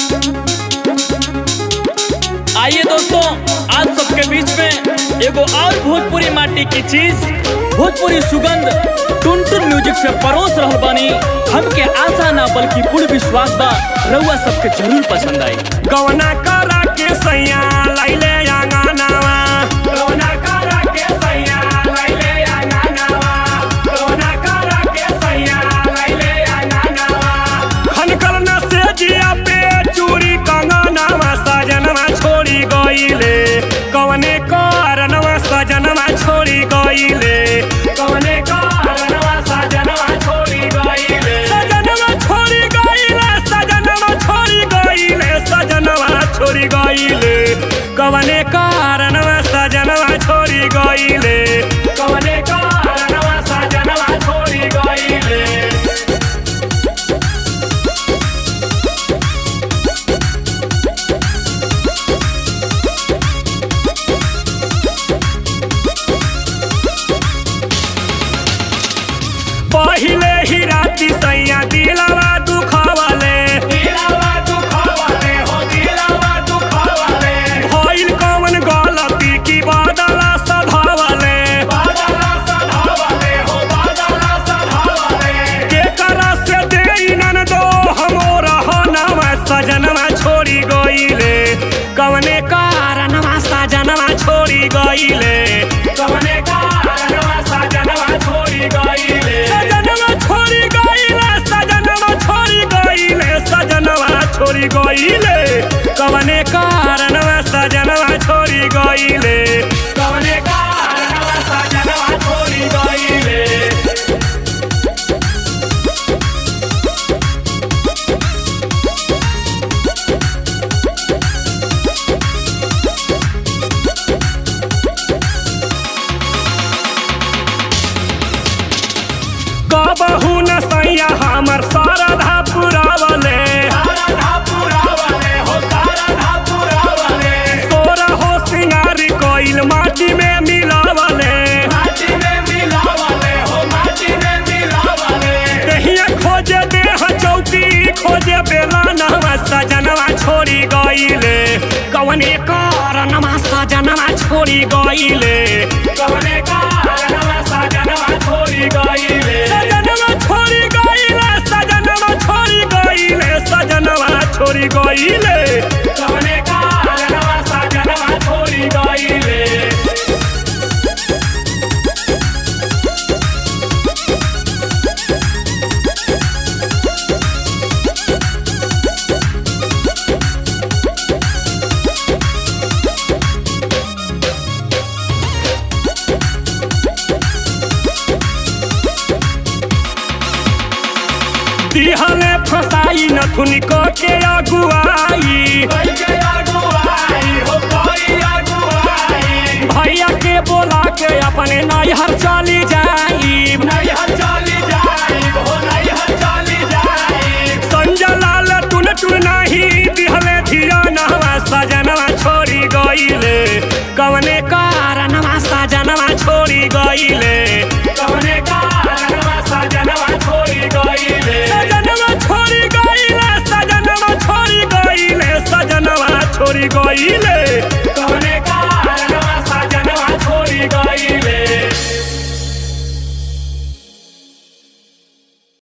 आइए दोस्तों आज सबके बीच में एगो और भोजपुरी माटी की चीज भोजपुरी सुगंध टुन टुन म्यूजिक से परोस रहल बानी हमके आशा ना बल्कि पूर्ण विश्वास बा रउआ सबके जरूर पसंद आई गवना करा के सैया लैले आंगनावा गवना करा के सैया लैले आंगनावा गवना करा के सैया लैले आंगनावा खनकल न से जिया पे चूड़ी कंगनावा सजनवा छोड़ी गईले कवने कारणवा सजनवा छोड़ी गईले कवने कारणवा सजनवा छोड़ी गईले सजनवा छोड़ी गईले सजनवा छोड़ी गईले सजनवा छोड़ी गईले कवने कारणवा सजनवा छोड़ी गईले कवने कारणवा सजनवा छोड़ी गईले पहिले ही राती सैया दिलावा दुखावले दिलावा दुखावले हो दिलावा दुखावले भइल कौन गलती की बादला सधावले बादला सधावले हो बादला सधावले के करा से देई नन दो हमोरा हो नाम सजनवा छोड़ी गईले कवने कारणवा सजनवा छोड़ी गईले कवने कारणवा सजनवा छोड़ी गईले सजनवा छोड़ी गईले सजनवा छोड़ी गईले सजनवा छोड़ी गईले कवने कारणवा सजनवा छोड़ी गईले कवने कारणवा सजनवा छोड़ी गईले कबहू न सैया हमर शारदा पुरावले तोरा हो सिंगारी कोइल माटी में मिलावले कहिया खोजे देह चौकी खोजे बेला नहवा सजनवा छोड़ी गईले कवने कारणवा सजनवा छोड़ी गईले कवने कारणवा सजनवा छोड़ी गईले सजनवा छोड़ी गईले सजनवा छोड़ी गईले सजनवा छोड़ी गईले कवने कारणवा सजनवा छोड़ी गईले दिहले फसाई नथुन को के अगुआई भैया के बोला के अपने नैहर चली जाई संजय लाल टुन टुन नाही दिहले धिया नहवा सजनवा छोड़ी गईले कवने कारणवा सजनवा छोड़ी गईले